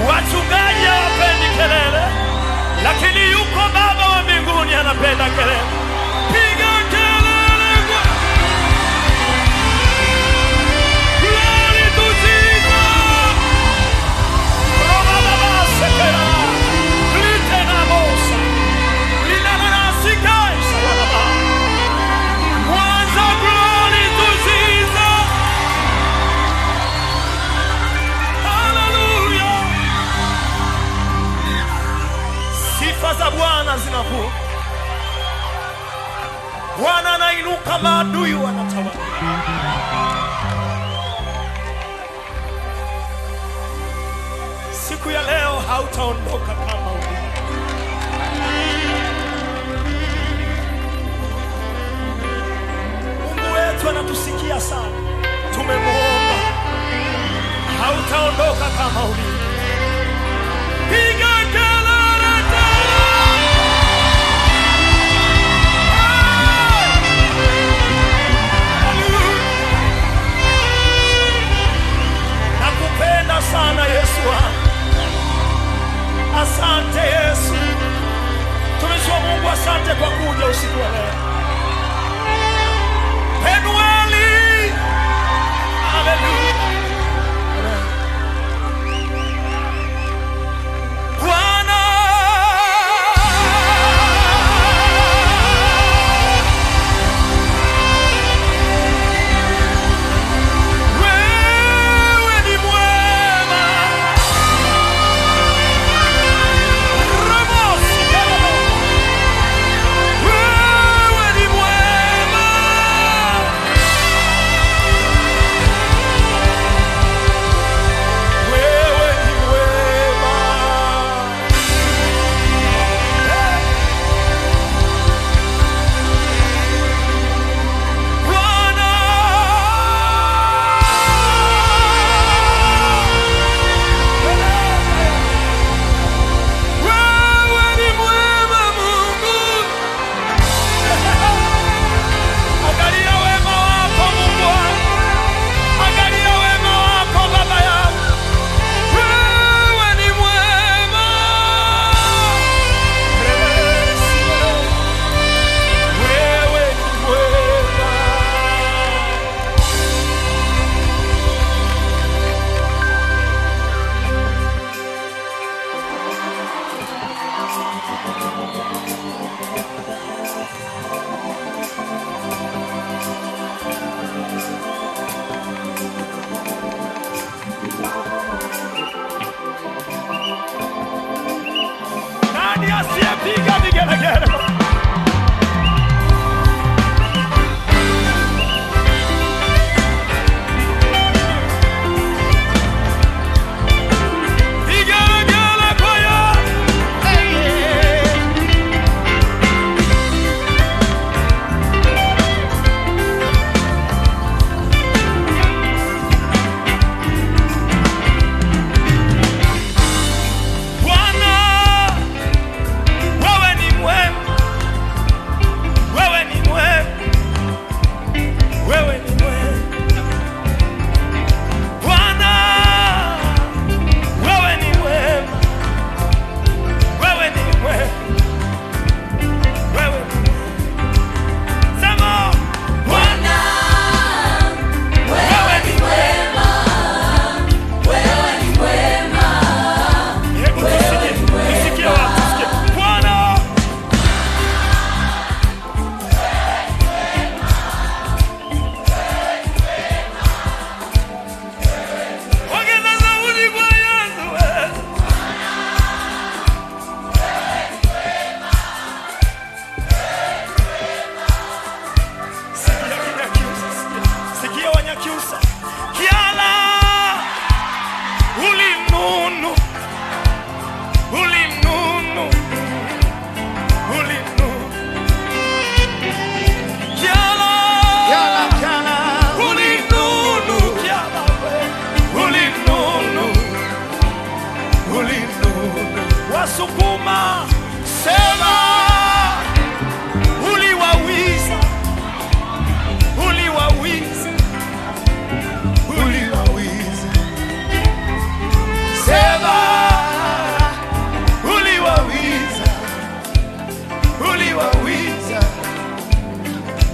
Wachungaji hawapendi kelele, lakini yuko Baba wa mbinguni anapenda kelele. Piga kelele kwa Glory to Jesus. Roba baba sekera. Lite na mosa. Lina na nasika isa ya baba. Mwanza glory to Jesus. Hallelujah. Sifa za Bwana zinavuka. Bwana anainuka, maadui wanatawala. Siku ya leo hautaondoka kama ulivyo. Mungu wetu anatusikia sana, tumemuomba. Hautaondoka kama ulivyo. Piga kelele tena! Nakupenda sana Yesu wangu. Asante Yesu. Tumishi wa Mungu, asante kwa kuja usiku wa leo. Penueli. Haleluya. Amen.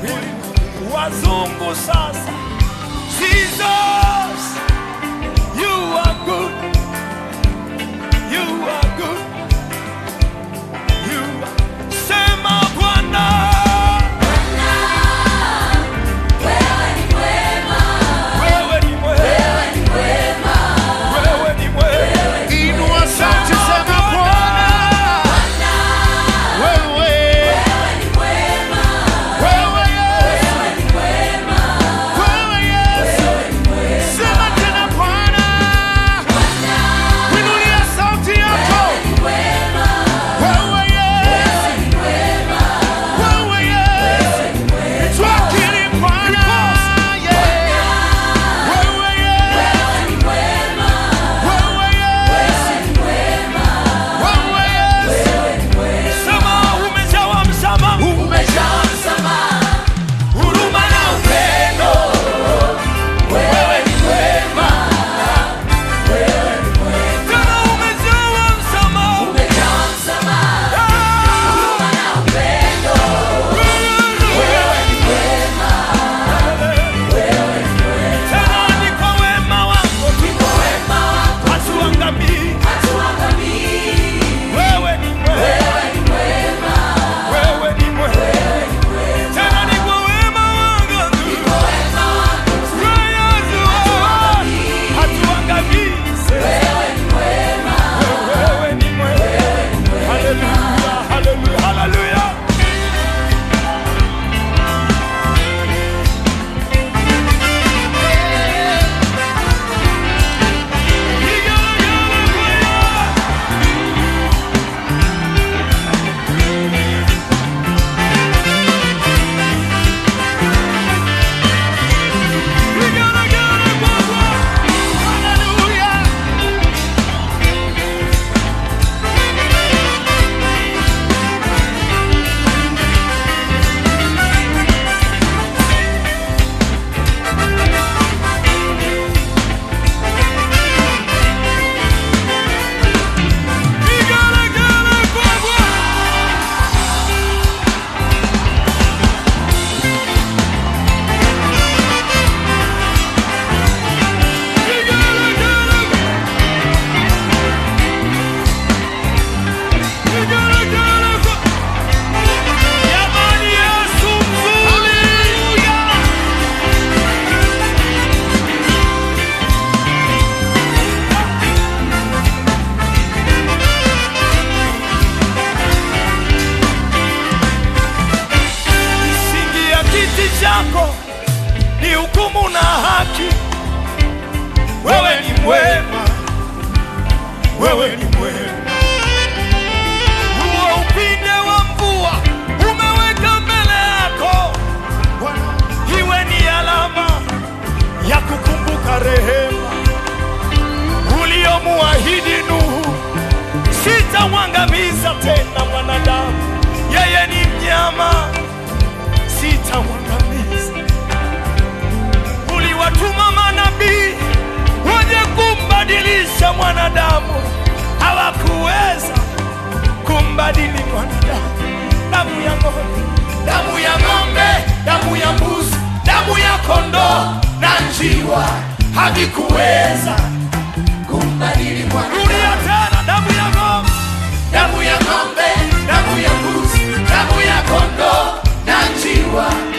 wazungu sasa. Jesus, you are good. You are good. You are... Sema Bwana. Wewe ni mwema. Wewe ni mwema. Inua sauti, sema Bwana, wewe, wewe Yesu, wewe Yesu, sema tena Bwana, inulia sauti yako, wewe Yesu, wewe Yesu, twakiri Bwana, yeah. wewe Yesu, wewe Yesu, wewe Yesu. Sema umejawa msamaha. Umejaa msamaha, Huruma na upendo. wewe ni mwema. Tena umejawa msamaha. Umejaa msamaha, huruma na upendo. Wewe ni mwema, Tena ni kwa wema wako tu. kwa wema wako Hatuangamii. hatuangamii. Wewe ni mwema. Wewe ni mwema, Wewe ni mwema. Tena ni kwa wema wako tu. kwa wema wako Wewe hatuangamii. Hatuangamii. wewe ni mwema. Wewe ni mwema. Haleluya, haleluya, haleluya. Hallelujah. Jamani, Yesu mzuri. Misingi ya kiti chako ni hukumu na haki. Wewe ni mwema, wewe ni mwema. Huo upinde wa mvua umeweka mbele yako, iwe ni alama ya kukumbuka rehema uliomuahidi Nuhu. Sitamwangamiza tena mwanadamu, yeye ni mnyama, sitamwangamiza. Uliwatuma manabii waje kumbadilisha mwanadamu, hawakuweza kumbadili mwanadamu. Damu ya ng'ombe, damu ya ng'ombe, damu ya mbuzi, damu ya kondoo na njiwa havikuweza Kumbadili Bwana, Rudia tena, damu ya ng'ombe, damu ya ng'ombe, damu ya mbuzi, damu ya kondoo na njiwa